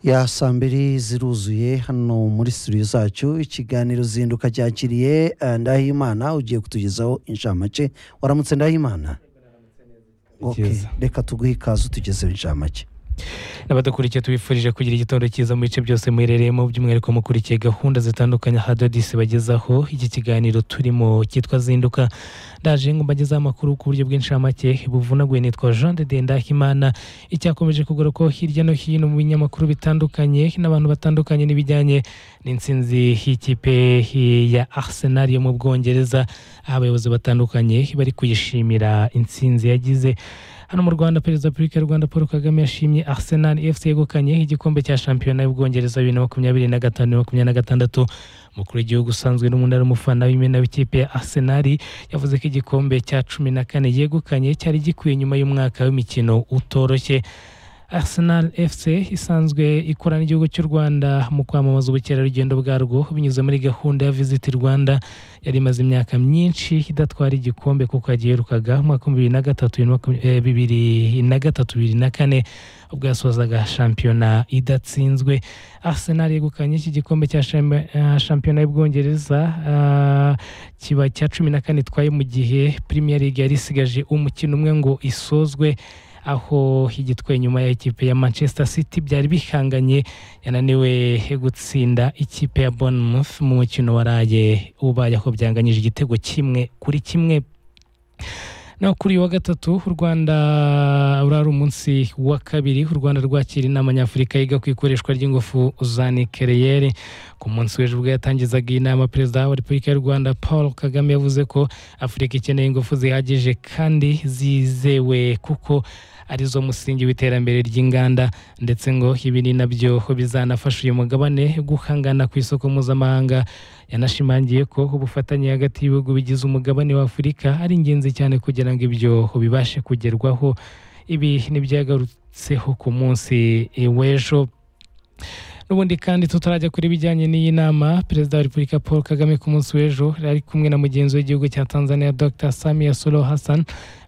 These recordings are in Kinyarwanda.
ya saa mbiri ziruzuye hano muri studio zacu ikiganiro zinduka cyakiriye eh, ndahimana ugiye kutugezaho inshamake waramutse ndahimana Okay, Ikiza. reka tuguhe ikaze utugezeho inshamake n'abadakurikiye tubifurije kugira igitondo cyiza mu bice byose muherereyemo by'umwihariko mukurikiye gahunda zitandukanye hadodisi bagezaho iki kiganiro turimo cyitwa zinduka ndaje ngo mbagezeho amakuru ku buryo bw'inshamake buvunaguye nitwa jean de dendahimana icyakomeje ko hirya no hino mu binyamakuru bitandukanye n'abantu batandukanye n'ibijyanye n'intsinzi y'ikipe ya arsenal yo mu bwongereza aho abayobozi batandukanye bari kuyishimira intsinzi yagize hano mu rwanda perezida wa repubulika y'u rwanda paul kagame yashimye arsenal fc yegukanye igikombe cya shampiyona y'ubwongereza bibiri na makumyabiri na gatanu bibiri na makumyabiri na gatandatu umukuru w'igihugu usanzwe n'umunara umufana w'imena w'ikipe ya arsenal yavuze ko igikombe cya cumi na kane yegukanye cyari gikwiye nyuma y'umwaka w'imikino utoroshye arsenal fc isanzwe ikora n'igihugu cy'u rwanda mu kwamamaza ubukerarugendo bwarwo binyuze muri gahunda ya visit rwanda yari imaze imyaka myinshi idatwara igikombe kuko yagiherukaga mu mwaka bibiri na gatatu bibiri na makumya- eh, bibiri na gatatu bibiri na kane ubwo yasozaga shampiyona idatsinzwe arsenal yegukanye iki gikombe cya sham- eh, shampiyona y'ubwongereza ah, kiba cya cumi na kane itwaye mu gihe premier league yari isigaje umukino umwe ngo isozwe aho igitwaye nyuma ya ikipe ya manchester city byari bihanganye yananiwe gutsinda ikipe ya bournemouth mu mukino waraye ubaye aho byanganyije igitego kimwe kuri kimwe naho kuri uyu wa gatatu u rwanda urari umunsi wa kabiri u rwanda rwakira inama nyafurika yiga ku ikoreshwa ry'ingufu za nikeleyeri ku munsi w'ejo ubwo yatangizaga iyi nama perezida wa repubulika y'u rwanda paul kagame yavuze ko afurika ikeneye ingufu zihagije kandi zizewe kuko arizo musingi w'iterambere ry'inganda ndetse ngo ibi ni nabyo bizanafasha uyu mugabane guhangana ku isoko mpuzamahanga yanashimangiye ko ubufatanye hagati y'ibihugu bigize umugabane wa afurika ari ingenzi cyane kugira ngo ibyo bibashe kugerwaho ibi ntibyagarutseho ku munsi w'ejo n'ubundi kandi tutarajya kuri ibijyanye n'iyi nama perezida wa repubulika paul kagame ku munsi w'ejo yari ari kumwe na mugenzi w'igihugu cya tanzania dr samia suluhu hassan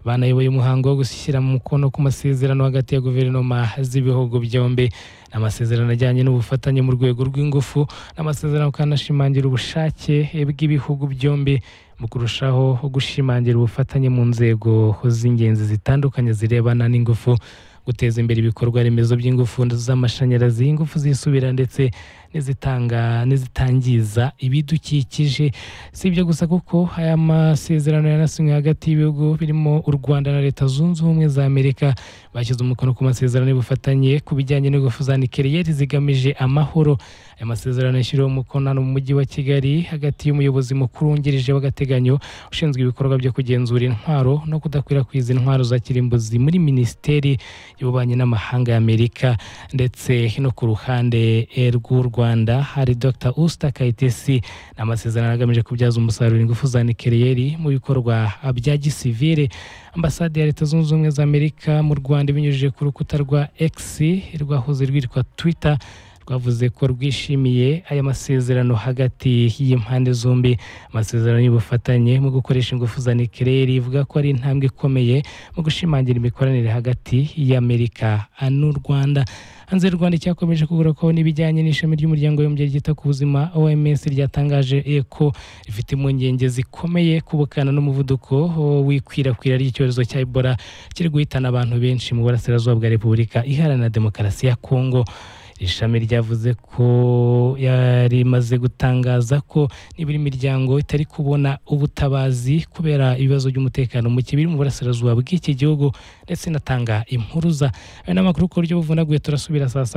banayoboye umuhango wo gushyira mu mukono ku masezerano hagati ya guverinoma z'ibihugu byombi amasezerano ajyanye n'ubufatanye mu rwego rw'ingufu n'amasezerano kandi ashimangira ubushake bw'ibihugu byombi mu kurushaho gushimangira ubufatanye mu nzego z'ingenzi zitandukanye zirebana n'ingufu guteza imbere ibikorwa remezo by'ingufu z'amashanyarazi ingufu zisubira ndetse n'izitanga n'izitangiza ibidukikije si ibyo gusa kuko aya masezerano yanasinywe hagati y'ibihugu birimo u rwanda na leta zunze ubumwe za amerika bashyize umukono ku masezerano y'ubufatanye ku bijyanye n'ingufu za nikeliyeri zigamije amahoro aya masezerano yashyiriweho umukono hano mu mujyi wa kigali hagati y'umuyobozi mukuru wungirije w'agateganyo ushinzwe ibikorwa byo kugenzura intwaro no kudakwirakwiza intwaro za kirimbuzi muri minisiteri y'ububanyi n'amahanga y'amerika ndetse no ku ruhande eh, rw'u rwanda hari dr usta kayitesi ni amasezerano agamije kubyaza umusaruro ingufu za nikeliyeri mu bikorwa bya gisivire ambasade ya leta zunze ubumwe za amerika mu rwanda ibinyujije ku rukuta rwa x rwahoze rwitwa twitter rwavuze ko rwishimiye aya masezerano hagati y'impande zombi amasezerano y'ubufatanye mu gukoresha ingufu za nikeleyeri ivuga ko ari intambwe ikomeye mu gushimangira imikoranire hagati y'amerika n'u rwanda hanze y'u rwanda icyakomeje kugura ko n'ibijyanye n'ishami ry'umuryango w'umubyeyi ryita ku buzima oms ryatangaje eh, ko rifite impungenge zikomeye ku bukana n'umuvuduko oh, w'ikwirakwira ry'icyorezo cya ebola kiri guhitana abantu benshi mu burasirazuba bwa repubulika iharanira demokarasi ya kongo iri shami ryavuze ko yarimaze gutangaza ko n'ibiri miryango itari kubona ubutabazi kubera ibibazo by'umutekano muke biri mu burasirazuba bw'iki gihugu ndetse inatanga impuruza ayo ni amakuru ku buryo buvunaguye turasubira saa saba